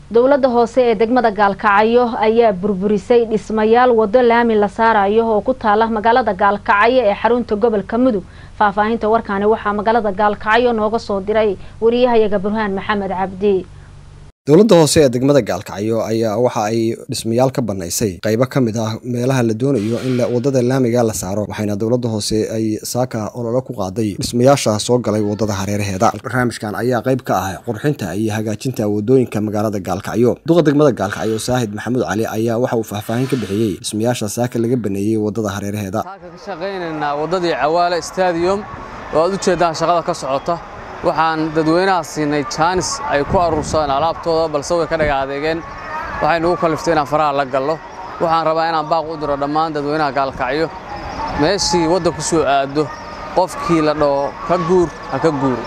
dowladda hoose ee degmada gaalkacyo ayaa burburisay dhismayaal wado laami la saarayo oo ku taala magaalada gaalkacyo ee xarunta gobolka mudug faahfaahinta warkaani waxaa magaalada gaalkacyo nooga soo diray wariyahayaga burhaan maxamed cabdi dowladda hoose ee degmada gaalkacyo ayaa waxa ay dhismayaal ka banaysay qaybo ka mid ah meelaha la doonayo in wadada laamiga la saaro waxayna dowladda hoose ay saaka ololo ku qaaday dhismayaasha soo galay wadada hareeraheeda barnaamijkan ayaa qayb ka ah qurxinta iyo hagaajinta wadooyinka magaalada gaalkacyo duqa degmada gaalkacyo saahid maxamuud cali ayaa waxa uu faahfaahin ka bixiyey dhismayaasha saaka laga baneeyey wadada hareeraheeda ka shaqaynaynaa wadadii cawaale stadium oo aad u jeedaan shaqada ka socota waxaan dadweynaha siinay jaanis ay ku aruursadaan alaabtooda balse way ka dhaga adeegeen waxay nugu kalliftay inaan faraha la gallo waxaan rabaa inaan baaq u diro dhammaan dadweynaha gaalkacyo meeshii wadda ku soo aaddo qofkii la dhaho ka guur ha ka guuro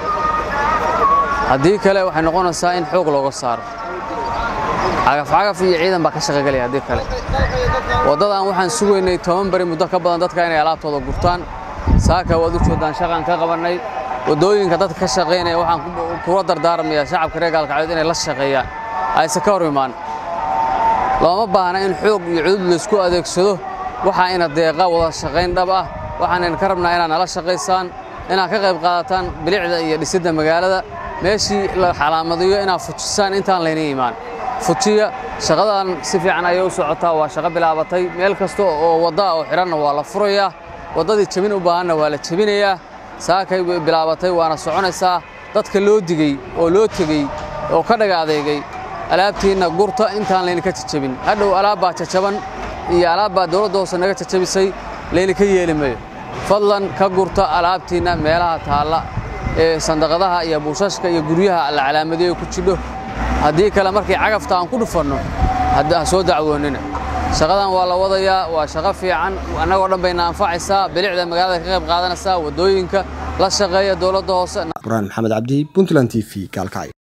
haddii kale waxay noqonaysaa in xoog looga saaro cagafcagaf iyo ciidan baa ka shaqagelaya haddii kale waddadan waxaan sugaynay toban bari muddo ka badan dadka inay alaabtooda gurtaan saaka waad u jeedaan shaqaan ka qabannay waddooyinka dadka ka shaqaynaya waxaan kula dardaarmayaa shacabka reer gaalkacyood inay la shaqeeyaan aysan ka hor imaan looma baahna in xoog iyo cudud laysku adeegsado waxaa ina deeqa wada shaqayn dhab ah waxaan ka rabnaa inaad nala shaqaysaan inaad ka qayb qaadataan bilicda iyo dhisidda magaalada meeshii la xalaamadiyo inaad fujisaan intaan layna imaan fujiya shaqadan si fiican ayay u socotaa waa shaqo bilaabatay meel kasta oo wadda oo xidhanna waa la furayaa waddadii jebin u baahanna waa la jebinayaa saakay way bilaabatay waana soconaysaa dadka loo digey oo loo tegey oo ka dhaga adeegay alaabtiinna gurta intaan laydinka jajabin hadhow alaabbaa jajaban iyo alaabbaa dowladda hoose naga jajabisay laydinka yeeli mayo fadlan ka gurta alaabtiinna meelaha taalla ee sandaqadaha iyo buushashka iyo guryaha la calaamadiyo ku jidho haddii kale markay cagafta aan ku dhufanno ha soo dacwoonnina shaqadan waa la wadayaa waa shaqo fiican annagoo dhan bayna anfacaysaa bilicda magaalada ka qayb qaadanaysaa waddooyinka la shaqeeya dowladda hoose burhaan maxamed cabdi puntland t v gaalkacyo